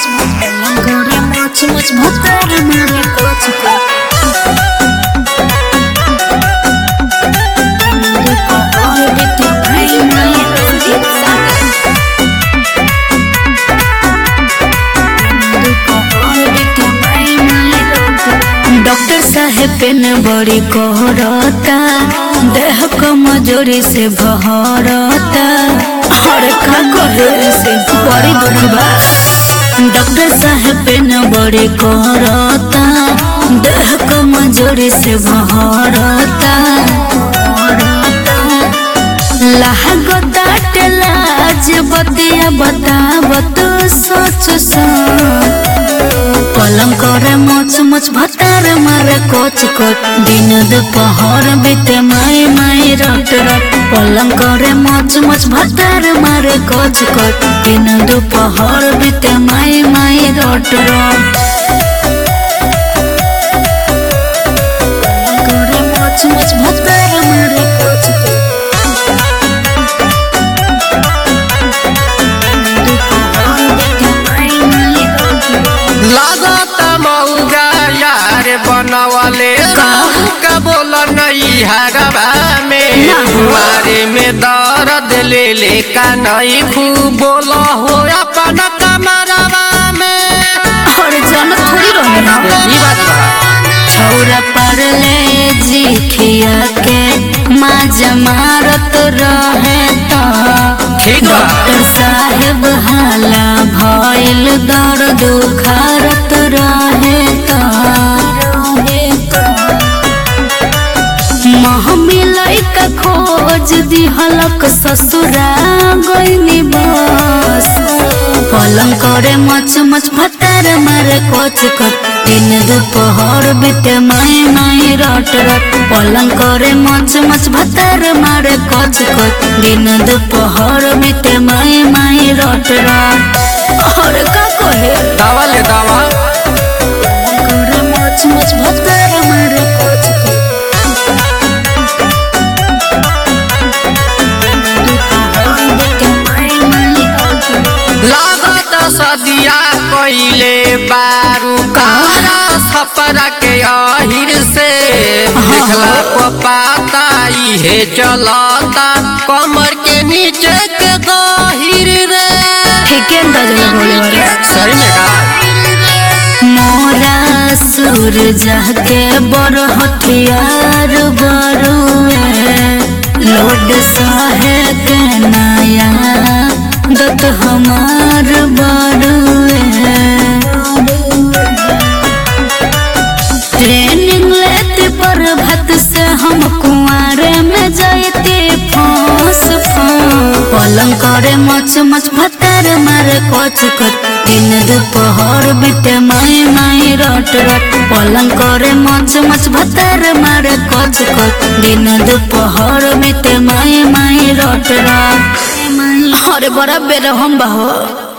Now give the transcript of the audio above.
मच गोरे मच मच भतर मारे कोच के मेरे को और बेटे भाई नहीं एक साथ मेरे को और बेटे भाई नहीं डॉक्टर साहेब पेन बड़ी कोहरता देह कमजोरी से भरता हर का करे से बड़ी दुख बा डॉक्टर साहेब पेन बड़ी कोहरता देह कमजोरी से भरता लागता लाज बतिया बतावत सोच सोच पलंग करे मोच मोच भतार मारे कोच कोच दिन दोपहर बीते माई माई रट रट पलंग करे मोच मोच भतार मारे कोच कोच दिन दोपहर बीते माई माई रट रट पलंग करे मोच मोच भतार मारे कोच कोच दोपहर बीते माई माई रट रट लागत मौगा यार बनवले का बोल नहीं हरबा में ना हो। मारे में दर्द ले ले का नहीं खूब बोल हो अपन कमरवा में और जन थोड़ी रहे ई बात बा। छौरा परले जी खिया के माज मारत रहे तो ठीक बा। डॉक्टर साहेब हाला भइल दर्द उखारत रहे तो महमिलै का खोज दिहलक ससुरा गइनी बस पलंग करे मच मच भतार मारे कोच कोच दिन दोपहर बीते माई माई रट रट पलंग करे मच मच भतार मारे कोच कोच दिन दोपहर बीते माई माई रट रट और का कहे दवा ले दवा पलंग करे मच मच भतार मारे कोच कोच दोपहर बीते माई माई रट रट लागत सदिया कइले बारू कारा सपरा के अहिर से देखला पपाता इहे चलता कमर के नीचे के गहिर रे ठीक है अंदाजा बोले वाले सही में का मोरा सूरज के बर हथियार बरुए लोड सहे के नया दत हमार बरुए ट्रेनिंग लेते पर भत से हम कुआरे में जाते फांस फांस पलंग करे मच मच भतार मारे कोच कोच दिन दोपहर बीते माई माई रट रट पलंग करे मच मच भतार मारे कोच कोच दिन दोपहर बीते माई माई रट रट अरे बड़ा बेरहम बा हो